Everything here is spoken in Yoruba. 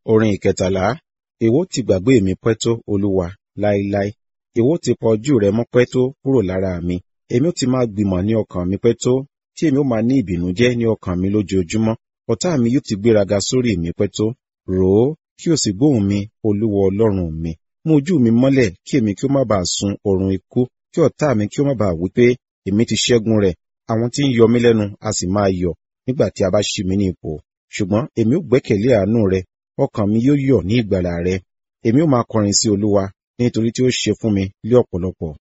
Orin ìkẹtàlá. Èwo ti gbàgbé mi pẹ́ tó, Olúwa, láéláé. Èwo ti pa ojú rẹ mọ́ pẹ́ tó kúrò lára mi. Èmi ó ti máa gbìmọ̀ ní ọkàn mi pẹ́ tó, tí èmi ó máa ní ìbìnújẹ́ ní ọkàn mi lójoojúmọ́. Ọ̀tá mi yóò ti gbéraga sórí mi pẹ́ tó. Rò ó, kí o sì gbóhùn mi, Olúwa Ọlọ́run mi. Mú ojú mi mọ́lẹ̀ kí èmi kí ó má bàa sun oorun ikú, kí ọ̀tá mi kí ó má bàa wí pé èmi ti ṣẹ́gun rẹ̀. Àwọn tí ń yọ mí lẹ́nu a sì máa yọ̀ nígbà tí a bá ṣí mi ní ipò. Ṣùgbọ́n èmi ó gbẹ́kẹ̀lé àánú rẹ, ọkàn mi yóò yọ̀ ní ìgbàlà rẹ. Èmi ó máa kọrin sí Olúwa nítorí tí ó ṣe fún mi lé ọ̀pọ̀lọpọ̀.